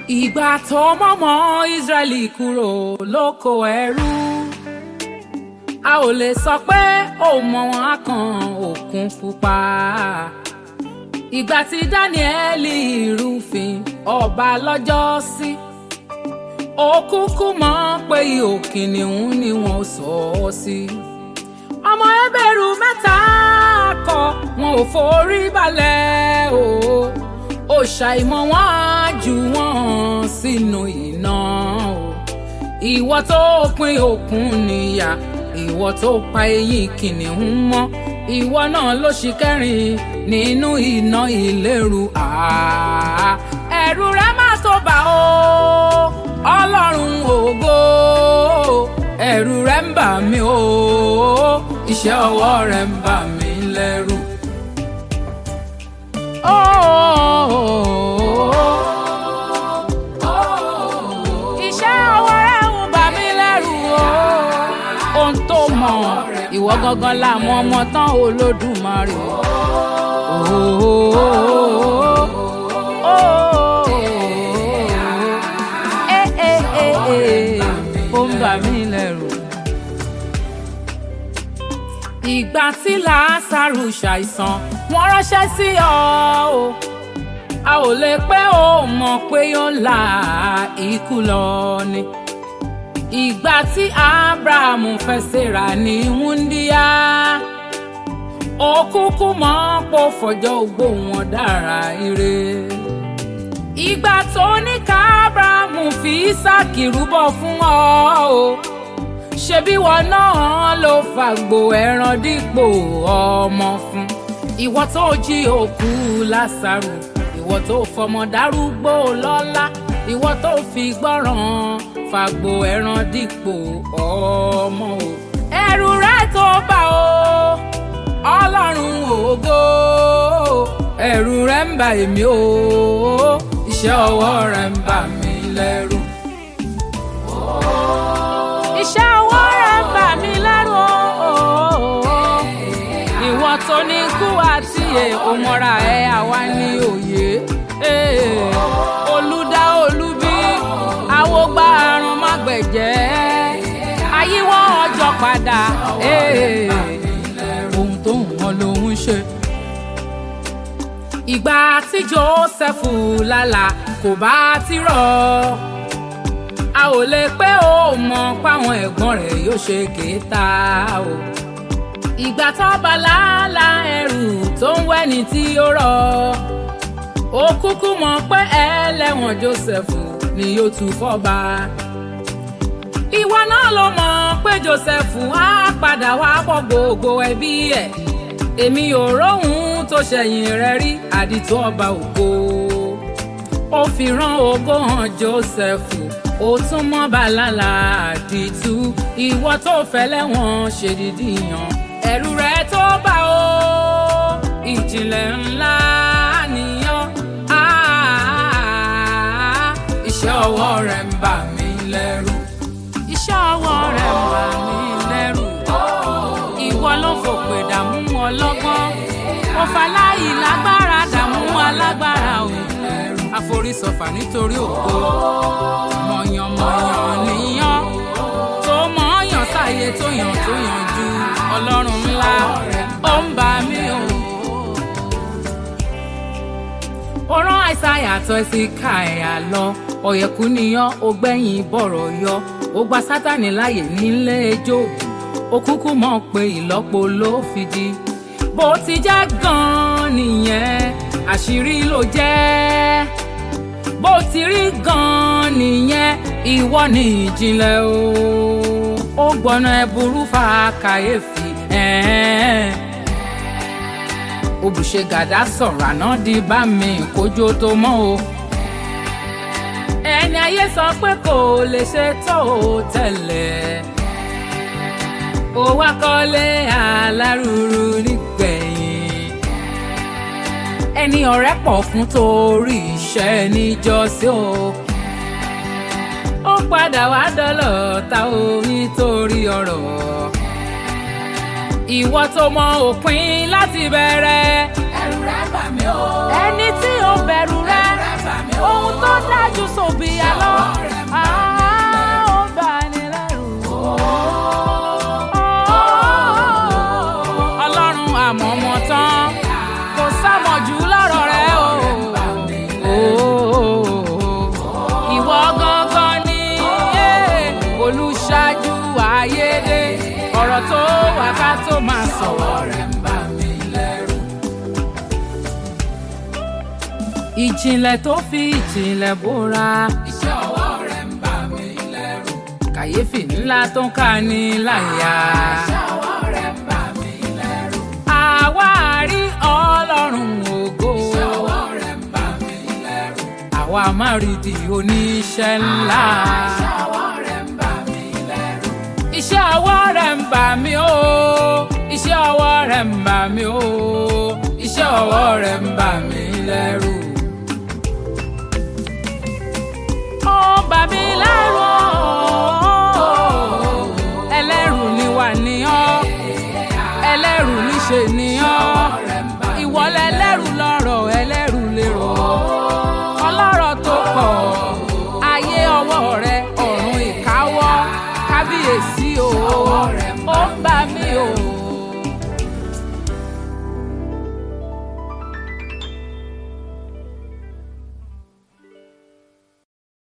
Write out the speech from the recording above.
ìgbà tó mọ́mọ́ Ísírẹ́lì kúrò lóko ẹrú a ò lè sọ pé ó mọ wọn á kan òkun pupa ìgbà tí Dáníẹ́lì rúfin ọba lọ́jọ́ sí ó kúkú mọ̀ pé ihò kìnìún ni wọ́n sọ ọ́ sí ọmọ ẹbẹ̀rù mẹ́ta kọ wọn ò forí balẹ̀ o ó ṣàìmọ̀ wọn á jù wọ́n sínú iná o ìwọ tó pín òkun níyà ìwọ tó pa eyín kìnìún mọ́ ìwọ náà ló ṣì kẹrin nínú iná ìléru àá ẹ̀rù rẹ má tó bà ó ọlọ́run ògo ẹ̀rù rẹ ń bà mí o iṣẹ́ ọwọ́ rẹ ń bà mí lẹ́rù. iṣẹ́ ọwọ́ rẹ ń bà mí lẹ́rù o ohun tó mọ̀ ìwọ gangan la mọ̀ ọmọ tán olódùmarè. ó ń bà mí lẹ́rù. ìgbà tí làásàrù ṣàìsàn wọ́n ránṣẹ́ sí ọ o a ò lè pé ó mọ̀ pé yóò la ikú lọ ni ìgbà tí abrahamu fẹ́ ṣèrà ní wúndíá ó kúkú mọ̀ pò fọjọ́ ogbó wọn dára ire ìgbà tó ní ká abrahamu fi ísáàkì rúbọ fún ọ o ṣebí wọn náà ló fàgbò ẹran dípò ọmọ fún ìwọ tó jí òkú lásàrò ìwọ tó fọmọ dárúgbó lọ́lá ìwọ tó fi gbọ́ràn fàgbò ẹran dípò ọmọ o ẹ̀rù rẹ tó bà ó ọlọ́run ògo ẹ̀rù rẹ ń bà èmi o iṣẹ́ ọwọ́ rẹ ń bà mí lẹ́rù. iṣẹ́ ọwọ́ rẹ ń bà mí lẹ́rù o ìwọ tó ní kú àti òmọ́ra ẹ̀ àwa ní òye olùdá olúbí àwògbà àrùn mágbẹ̀jẹ́ àyíwọ́ ọjọ́ padà ohun tó ń wọn lòún ṣe. ìgbà tí Jósẹ́fù lálà kò bá ti rọ̀ a ò lè pé ó mọ̀ páwọn ẹ̀gbọ́n rẹ̀ yóò ṣe kéta o. ìgbà tó bá lálà ẹrù tó ń wẹ́ni tí ó rọ̀ ó kúkú mọ̀ pé ẹlẹ́wọ̀n Jósẹ́fù ni yóò tún fọ́ba. ìwọ náà ló mọ̀ pé Jósẹ́fù á padà wá pọ̀ gbogbo ẹbí ẹ̀ èmi ò róhun tó ṣẹ̀yìn rẹ̀ rí àdìtú ọba ògo ó fi rán ògo hàn Jósẹ́fù ó tún mọ́ bàlálà àdìtú ìwọ tó fẹ́lẹ́wọ̀n ṣèdídì yàn ẹ̀rù rẹ̀ tó bá o ìjìnlẹ̀ ńlá nìyàn iṣẹ́ ọwọ́ rẹ̀ ń bà mí lẹ́rù. iṣẹ́ ọwọ́ rẹ̀ ń bà mí lẹ́rù. ìwọ ló fòpè dààmú ọlọ́gbọ́n. mo faláyì lágbára dààmú alágbára o. àforísọfà nítorí ògo. mọ̀yànmọ̀yàn níyàn. tó mọ̀ọ́yàn sáyé tó yàn tó yàn ju ọlọ́run ńlá. ó ń bà mí o. ó rán àìsàyà àtọ́ sí ká ẹ̀yà lọ ọ̀yẹ̀kú níyàn ó gbẹ̀yìn bọ̀rọ̀ yọ ó gba sátani láàyè nílé ẹjọ́ ó kúkú mọ̀ pé ìlọ́po ló fi di bó ti jẹ́ gan-an nìyẹn àṣírí ló jẹ́ bó ti rí gan-an nìyẹn ìwọ ni ìjìnlẹ̀ o ó gbọ́nà ẹ̀bùrú fa kàyéfì ẹ̀ẹ́n òbùṣe gàdá sọ̀rọ̀ àná di bá mi kójú tó mọ́ o ẹni ayé sọ pé kò lè ṣe tó tẹ́lẹ̀ ó wá kọ́lé alárùrù nígbẹ̀yìn ẹni ọ̀rẹ́ pọ̀ fún torí iṣẹ́ níjọ́sí o ó padà wá dọ́lọ̀ ta o nítorí ọ̀rọ̀ ìwọ tó mọ òpin láti bẹ̀rẹ̀ lẹ́rù rẹ̀ bà mí o. ẹni tí ó bẹ̀rù rẹ ohun tó dájú sòbí àlọ́ ó bà ní lẹ́rù. ọlọ́run àmọ́ mọ́ tán kò sámọ̀jù lọ́rọ̀ rẹ o. ìwọ gangan ni eh, olùṣáájú ayédè ọ̀rọ̀ tó wà ká tó máa sọ̀rọ̀ rẹ̀. Rẹ̀ ń bà mí lẹ́rù. ìjìnlẹ̀ tó fi ìjìnlẹ̀ bóra Iṣẹ́ ọwọ́ rẹ̀ ń bà mí lẹ́rù. kàyéfì ńlá tó ń ká ní láyà. Iṣẹ́ ọwọ́ rẹ̀ ń bà mí lẹ́rù. àwa rí ọlọ́run ògo Iṣẹ́ ọwọ́ rẹ̀ ń bà mí lẹ́rù. àwa má rí di oníṣẹ́ ńlá. Iṣẹ́ ọwọ́ rẹ̀ ń bà mí lẹ́rù. iṣẹ́ ọwọ́ rẹ̀ ń bà mí o iṣẹ́ ọwọ́ rẹ̀ ń bà mí o iṣẹ́ ọwọ́ rẹ̀ ń bà mí lẹ́rù. ó ń bà mí lẹ́rù o ẹlẹ́rù ni wà ní ọ́ ẹlẹ́rù níṣe ni ọ́ ìwọ lẹlẹ́rù lọ́rọ̀ ẹlẹ́rù lérò ọlọ́rọ̀ tó pọ̀ ayé ọwọ́ rẹ ọ̀run ìkáwọ́ kábíyèsí o ó ń bà mí